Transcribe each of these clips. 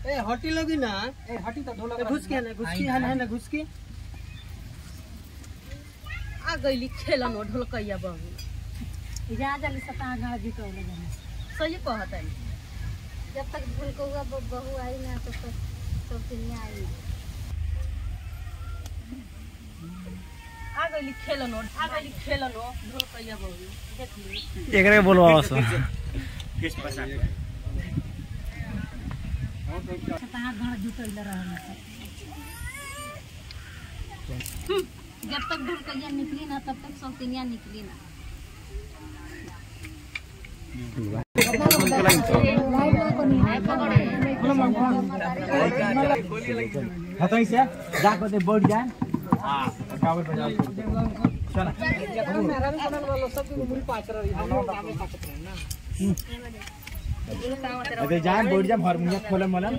ए हटी लोगी ना ए हटी तो ढोलक ए, घुस के ना घुस के है ना है ना घुस के आ गईली खेलन ओ ढोलकैया बहू जा जल्दी से कहाँ गाँव जीतो ले जाने सही कहत है जब तक ढोलकौआ ब- बहू आई ना तब तक सब दुनिया आई आ गईली खेलन ओ आ गईली खेलन ओ ढोलकैया बहू देख ली एकरे बोलवा बस कहाँ गाँव जीतो ले रहने जब तक ढोलकैया निकली ना तब तक सब दुनिया निकली ना हतै से जाको दे बैठ जाए हां काबर बजा अबे जाए बैठ जाए हारमोनियम खोले मलम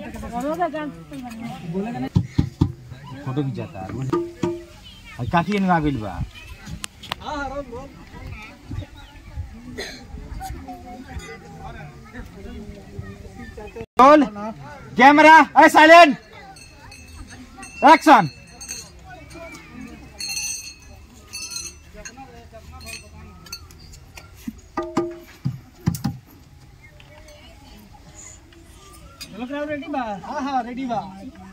फोटो खिंचाता है काकी इन आ गइल बा हां हां रोक बोल रोल कैमरा ए साइलेंट एक्शन ढोलक राव रेडी बा हां हां रेडी बा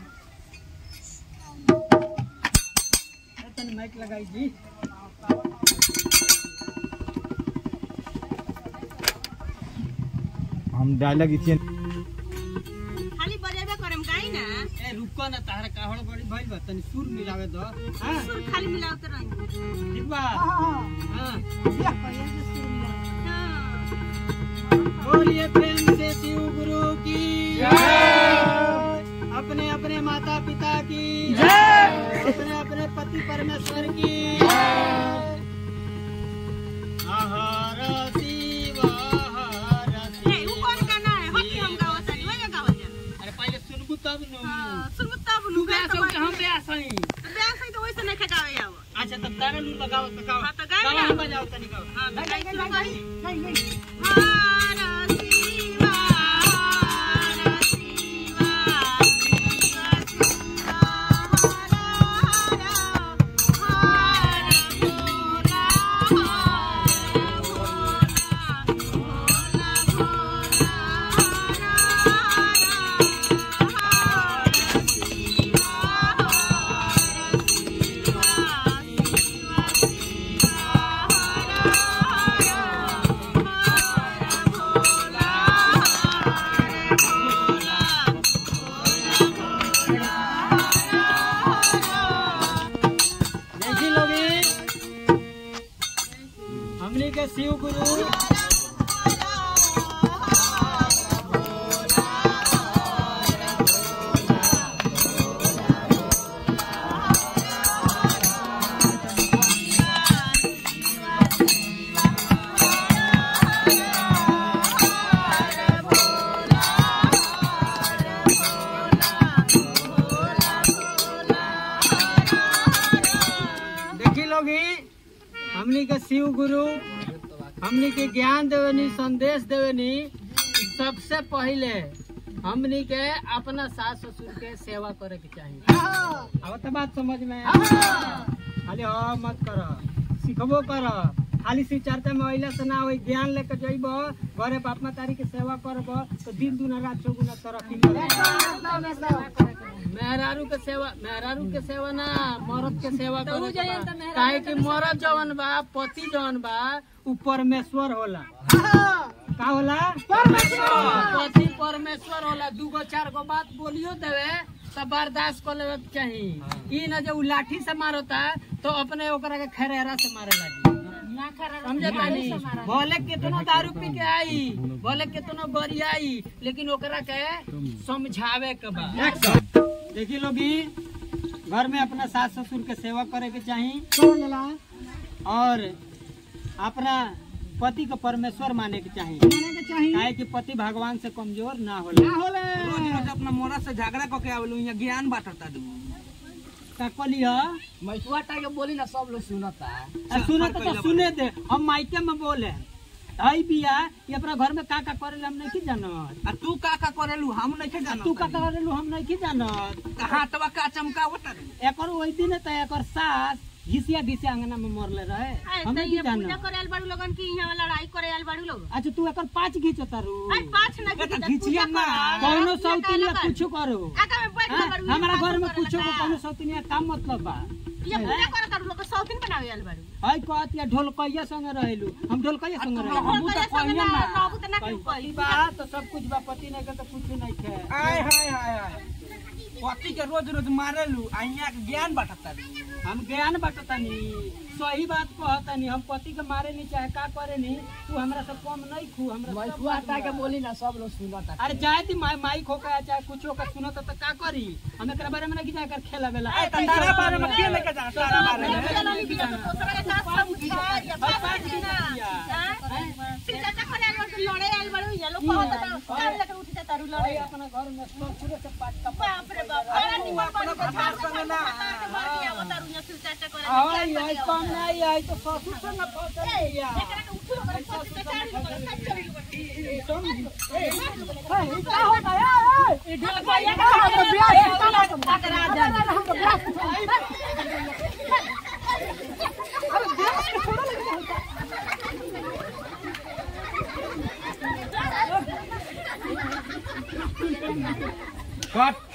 तन माइक लगाई जी हम डायलॉग इथे खाली बजेबे करम काई ना ए रुको ना ताहरा काहड़ बड़ी भइल बा तनी सुर मिलावे दो हां सुर खाली मिलावत रही ठीक बा हां बोलिए प्रेम से शिव गुरु की अपने अपने माता पिता की अपने अपने पति परमेश्वर की हर शिव हर ए ऊ कौन गाना है हकी हम गावत है वही गावत है अरे पहले सुनबू तब न हां सुन तब तू नु गा गा सब हम बे सही ब्याह सही तो वैसे नहीं खगावे आव अच्छा तब तारा लू लगाओ तो गाओ हाँ, तो गाओ गाओ ना। हम बजाओ तनी गाओ हां गाई गाई गाई हर शिवा हर शिवा देखी लोगी हमने के शिव गुरु देखी लोगी हमनी के शिव गुरु हमनी के ज्ञान देवेनी संदेश देवेनी सबसे पहले हमनी के अपना सास ससुर के सेवा करे के चाहिए अब तो बात समझ में खाली हाँ मत कर सिखबो कर खाली शिव चर्चा में अइला से ना होई ज्ञान लेके जइब घरे बाप मातारी के सेवा करब तो दिन दुना रात चौगुना तरक्की करब मेहरारू के सेवा मेहरारू के सेवा ना मर्द के सेवा करे के बा। काहे कि मर्द जवन बा पति जवन बा उ परमेश्वर होला का होला परमेश्वर पति परमेश्वर होला दूगो चार गो बात बोलियो देवे तो बर्दाश्त कर लेवे के चाही ई न जो उ लाठी से मारता तो अपने ओकरा के खरेरा से मारे लगी समझे पानी भले कितनो दारू पी के आई भले कितनो गरियाई लेकिन ओकरा के समझावे के बा देखी लोगी घर में अपना सास ससुर के सेवा करे के चाही और अपना पति को परमेश्वर माने के चाही काहे कि पति भगवान से कमजोर ना होला रोज रोज अपना मोरा से झगड़ा करके आवेलू यहाँ ज्ञान बांटता दू का कहलिया मैथुआ टाइम बोली ना सब लोग सुनता आ, सुने तो, तो सुने दे हम माइके में बोले हई बिया ये अपना घर में का का करेला हम नहीं जानत आ तू का का करेलू हम नहीं जानो तू का का करेलू हम नहीं जानत हाथवा का चमकावत रे एकर ओई दिन त एकर सास घिसिया घिसिया अंगना में मरले रहे आए हम तो नहीं ये पूजा जानत करे आल बाड़ू लोगन की यहाँ लड़ाई करे आल बाड़ू लोग अच्छा तू एकर पाँच घीचो तारू आए पाँच ना बेटा, घिचिया, घिचिया पूजा ना। करो। कौनो पूजा सौतिनिया करो। कुछो करो आगा में बैठ हाँ? बाड़ू, हमारा ये घर में बात कुछो करेला। को कौनो सौतिनिया काम मतलब बा ये पूजा करे तारू लोग के शौकीन बनावे आल बाड़ू हई कहत या ढोलकैया संग रहेलू हम ढोलकैया संग तुम रहेलू हमहू तो संगे कहिए ना, ना। नौबू तो ना कई केहू कही। पति बा तो सब कुछ बा पति नहीं के तो कुछ नहीं खे आय हाय हाय हाय पति के रोज रोज मारेलू आ यहाँ के ज्ञान बांटता रे हम ज्ञान बांटतानी सही बात कहतानी हम पति के मारे नहीं चाहे का करे नहीं तू हमरा से कम नहीं खू हमरा सब बात बा। बोली ना सब लोग सुनता अरे जाए दी माई माइक हो का चाहे कुछ हो का सुनत तो का करी हम एकरा बारे में नहीं जाकर खेला बेला ए त तारा बारे में के लेके जाना तारा बारे में पूजा नहीं बिना तो दूसरा के साथ सब उठा, ये हई बात पाँच है ना। घीचिया। हाँ? फिर चाचा करे आल बाड़ू, लड़े आल बाड़ू, ये लोग कहत बा, काम लेके उठ जा तारू लड़े। हई अपना घर में ससुरे से पाँच का बाप रे बाप, बड़ा निमन अपना बड़ी भतार बच्चा संगे ना। मर गया, वो तारू यहाँ फिर चाचा करे, आई क्या आई करे? कम नहीं आई तो ससुर से न पहुंच गया एकरा के उठो, ओकरा पति के चारी को करे, सब चली गई। का हो गया ए ढोलकैया का तो ब्याह कट